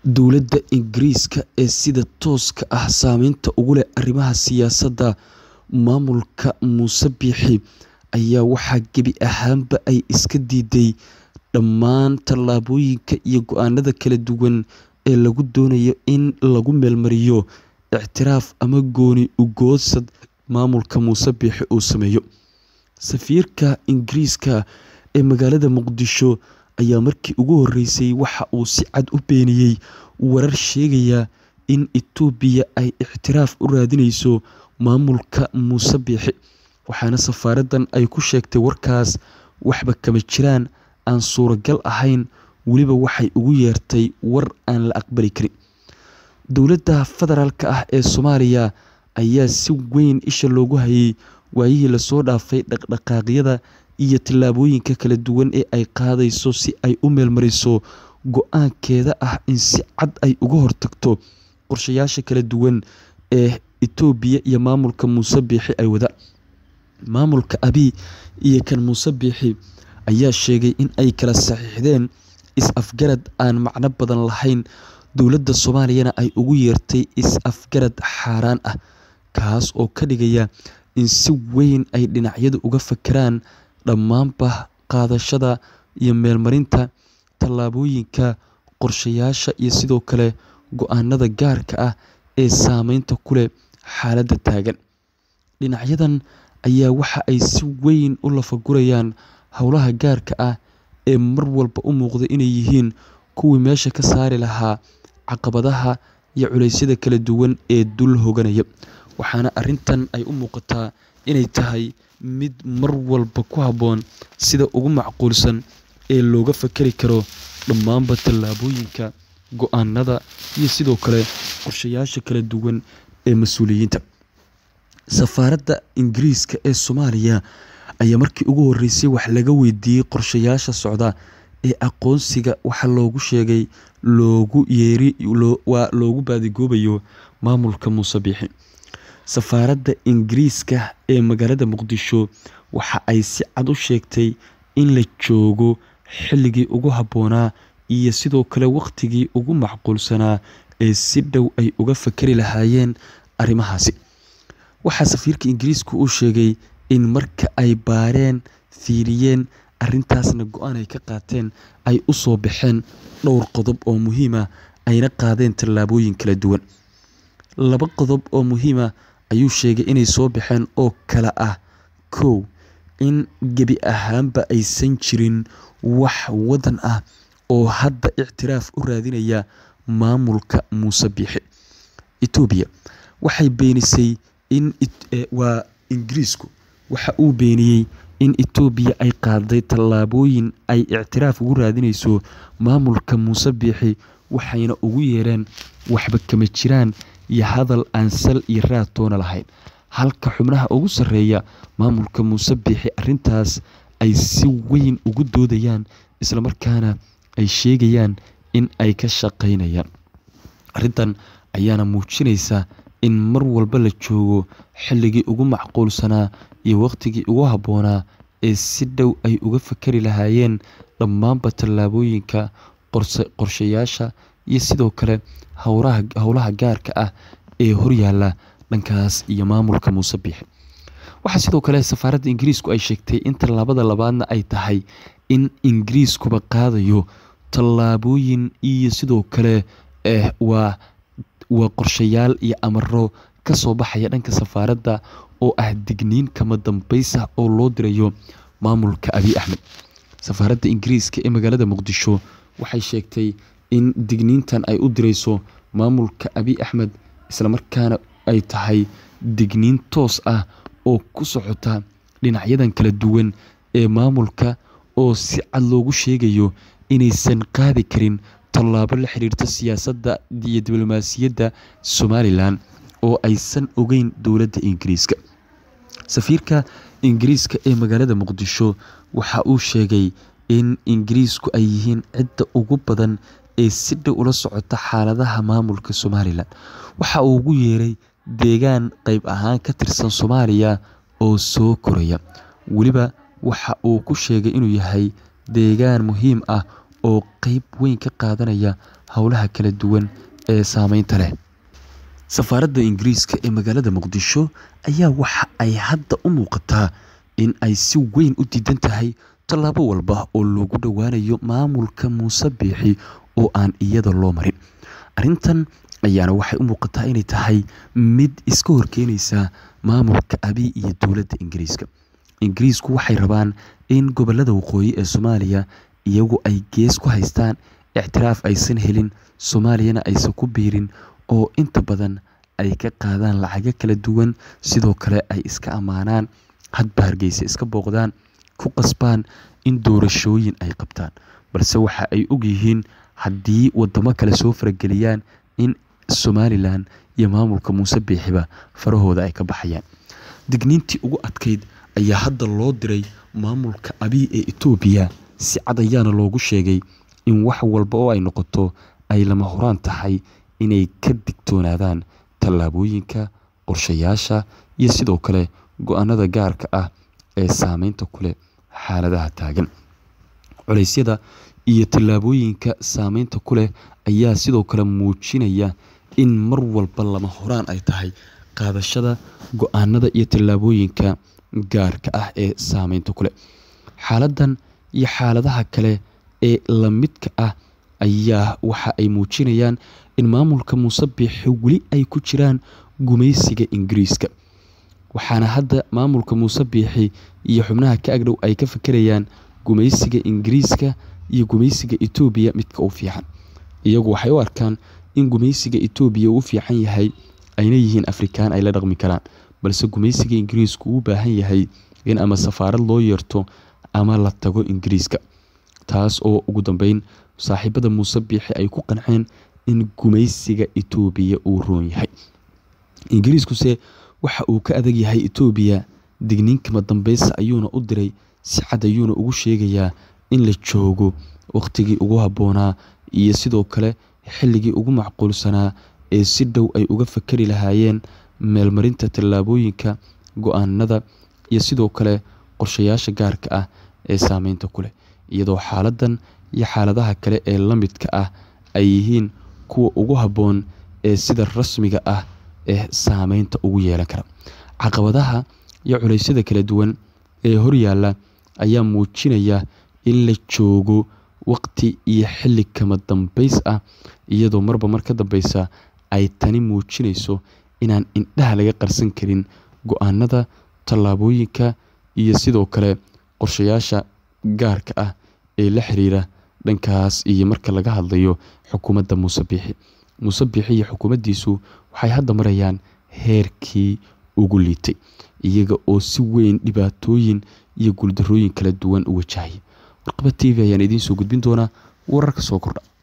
Dowladda Ingiriiska ee sida tooska ah saameynta ugu leh arrimaha siyaasadda maamulka Muuse Biixi ayaa waxaa gebi ahaanba ay iska diiday dhammaan tallaabooyinka iyo go'aanada kala duwan ee lagu doonayo in lagu meelmariyo ictiraaf ama gooni u goodsad maamulka Muuse Biixi uu sameeyo. Safiirka Ingiriiska ee magaalada Muqdisho ayaa markii ugu horreysay waxa uu si cad u beeniyay warar sheegaya in Itoobiya ay ictiraaf u raadineyso maamulka Muuse Biixi, waxaana safaaraddan ay ku sheegtay warkaas waxba kama jiraan, aan suuragal ahayn, weliba waxay ugu yeertay war aan la aqbali karin. Dowladda federaalk ah ee Soomaaliya ayaa si weyn isha loogu hayay waayihii la soo dhaafay dhaqdhaqaaqyada iyo tallaabooyinka kala duwan ee ay qaadayso si ay u meelmariso go'aankeeda ah in si cad ay uga hortagto qorshayaasha kala duwan ee Itoobiya iyo maamulka Muuse Biixi ay wadaan. Maamulka Abiy iyo kan Muuse Biixi ayaa sheegay in ay kala saxiixdeen is-afgarad aan macno badan lahayn, dowladda Soomaaliyana ay ugu yeertay is-afgarad xaaraan ah, kaas oo ka dhigaya in si weyn ay dhinacyadu uga fekeraan dhammaanba qaadashada iyo meelmarinta tallaabooyinka, qorshayaasha iyo sidoo kale go'aanada gaarka ah ee saameynta ku leh xaaladda taagan. Dhinacyadan ayaa waxa ay si weyn u lafagurayaan howlaha gaarka ah ee mar walba u muuqda inay yihiin kuwii meesha ka saari lahaa caqabadaha iyo culeysyada kala duwan ee dul hooganaya, waxaana arrintan ay u muuqataa inay tahay mid mar walba ku habboon sida ugu macquulsan ee looga fekeri karo dhammaanba tallaabooyinka, go'aanada iyo sidoo kale qorshayaasha kala duwan ee mas'uuliyiinta. Safaaradda Ingiriiska ee Soomaaliya ayaa markii ugu horreysay wax laga weydiiyay qorshayaasha socda ee aqoonsiga waxa loogu sheegay loogu yeeri waa loogu baadigoobayo maamulka Muuse Biixi. Safaaradda Ingiriiska ee magaalada Muqdisho waxa ay si cad u sheegtay in la joogo xilligii ugu habboonaa iyo sidoo kale waqtigii ugu macquulsanaa ee si dhow ay uga fekeri lahaayeen arrimahaasi. Waxaa safiirka Ingiriisku uu sheegay in marka ay baareen, fiiriyeen, arrintaasna go'aan ay ka qaateen, ay u soo baxeen dhowr qodob oo muhiim ah, ayna qaadeen tallaabooyin kala duwan. Laba qodob oo muhiim ah ayuu sheegay inay soo baxeen oo kala ah: kow in gebi ahaanba aysan jirin wax waddan ah oo hadda ictiraaf u raadinaya maamulka Muuse Biixi. Itoobiya waxay beenisay in waa Ingiriisku waxa uu beeniyay in Itoobiya ay qaaday tallaabooyin ay ictiraaf ugu raadineyso maamulka Muuse Biixi, waxayna ugu yeereen waxba kama jiraan iyo hadal aan sal iyo raad toona lahayn. Halka xubnaha ugu sarreeya maamulka Muuse Biixi arrintaas ay si weyn ugu doodayaan, isla markaana ay sheegayaan in ay ka shaqeynayaan. Arrintan ayaana muujinaysa in mar walba la joogo xilligii ugu macquulsanaa iyo waqtigii ugu habboonaa ee si dhow ay uga fekeri lahaayeen dhammaanba tallaabooyinka, qorshayaasha iyo sidoo kale howlaha gaarka ah ee horyaalla dhankaas iyo maamulka Muuse Biixi. Waxaa sidoo kale safaaradda Ingiriisku ay sheegtay in tallaabada labaadna ay tahay in Ingiriiskuba qaadayo tallaabooyin iyo sidoo kale waa waa qorshayaal iyo amarro ka soo baxaya dhanka safaaradda oo ah digniin kama dambays ah oo loo dirayo maamulka Abiy Axmed. Safaaradda Ingiriiska ee magaalada Muqdisho waxay sheegtay in digniintan ay u direyso maamulka Abiy Axmed, isla markaana ay tahay digniin toos ah oo ku socota dhinacyadan kala duwan ee maamulka oo si cad loogu sheegayo inaysan qaadi karin tallaabo la xiriirta siyaasadda iyo diblomaasiyadda Somalilan oo aysan ogeyn dowladda Ingiriiska. Safiirka Ingiriiska ee magaalada Muqdisho waxa uu sheegay in Ingiriisku ay yihiin cidda ugu badan ee si dhow ula socota xaaladaha maamulka Somalilan. Waxa uu ugu yeeray deegaan qayb ahaan ka tirsan Soomaaliya oo soo koraya. Weliba waxa uu ku sheegay inuu yahay deegaan muhiim ah oo qayb weyn ka qaadanaya howlaha kala duwan ee saameynta leh safaaradda ingiriiska ee magaalada muqdisho ayaa waxa ay hadda u muuqataa in ay si weyn u diidan tahay tallaabo walba oo loogu dhowaanayo maamulka muuse biixi oo aan iyada loo marin arrintan ayaana waxay u muuqataa inay tahay mid iska horkeenaysa maamulka abiy iyo dowladda ingiriiska ingiriisku waxay rabaan in gobolada waqooyi ee soomaaliya iyagu ay gees ku haystaan ictiraaf aysan helin soomaaliyana aysan ku biirin oo inta badan ay ka qaadaan lacago kala duwan sidoo kale ay iska ammaanaan hadba hargeysa iska booqdaan ku qasbaan in doorashooyin ay qabtaan balse waxa ay ogyihiin haddii wadamo kale soo farageliyaan in somalilan iyo maamulka muuse biixiba farahooda ay ka baxayaan digniintii ugu adkayd ayaa hadda loo diray maamulka abiy ee etoobiya si cad ayaana loogu sheegay in wax walba oo ay noqoto ay lama horaan tahay inay ka digtoonaadaan tallaabooyinka qorshayaasha iyo sidoo kale go-aanada gaarka ah ee saameynta ku leh xaaladaha taagan culeysyada iyo tallaabooyinka saameynta ku leh ayaa sidoo kale muujinaya in mar walba lama horaan ay tahay qaadashada go-aanada iyo tallaabooyinka gaarka ah ee saameynta ku leh xaaladan iyo xaaladaha kale ee lamidka ah ayaa waxa ay muujinayaan in maamulka muuse biixi weli ay ku jiraan gumaysiga ingiriiska waxaana hadda maamulka muuse biixi iyo xubnaha ka agdhow ay ka fakerayaan gumaysiga ingiriiska iyo gumaysiga etoobiya midka u fiican iyagu waxay u arkaan in gumaysiga etoobiya uu u fiican yahay ayna yihiin afrikaan ay la dhaqmi karaan balse gumaysiga ingiriisku uu u baahan yahay in ama safaarad loo yeerto ama la tago ingiriiska taas oo ugu dambeyn saaxiibada muuse biixi ay ku qanceen in gumaysiga etoobiya uu roon yahay ingiriiskuse waxa uu ka adag yahay etoobiya digniinkama dambeysa ayuuna u diray si cad ayuuna ugu sheegayaa in la joogo wakhtigii ugu habboonaa iyo sidoo kale xilligii ugu macquulsanaa ee si dhow ay uga fakari lahaayeen meelmarinta tallaabooyinka go-aanada iyo sidoo kale qorshayaasha gaarka ah ee saameynta ku leh iyadoo xaaladan iyo xaaladaha kale ee la midka ah ay yihiin kuwa ugu habboon ee sida rasmiga ah ee saameynta ugu yeelan kara caqabadaha iyo culeysyada kala duwan ee horyaalla ayaa muujinaya in la joogo waqti iyo xilli kama dambeys ah iyadoo marba mar ka dambeysa ay tani muujinayso inaan indhaha laga qarsan karin go-aanada tallaabooyinka iyo sidoo kale qorshayaasha gaarka ah ee la xiriira dhankaas iyo marka laga hadlayo xukuumadda muuse biixi muuse biixi iyo xukuumaddiisu waxay hadda marayaan heerkii ugu liitay iyaga oo si weyn dhibaatooyin iyo guuldarooyin kala duwan u wajahaya warqaba t v ayaan idiin soo gudbin doonaa wararka soo kordha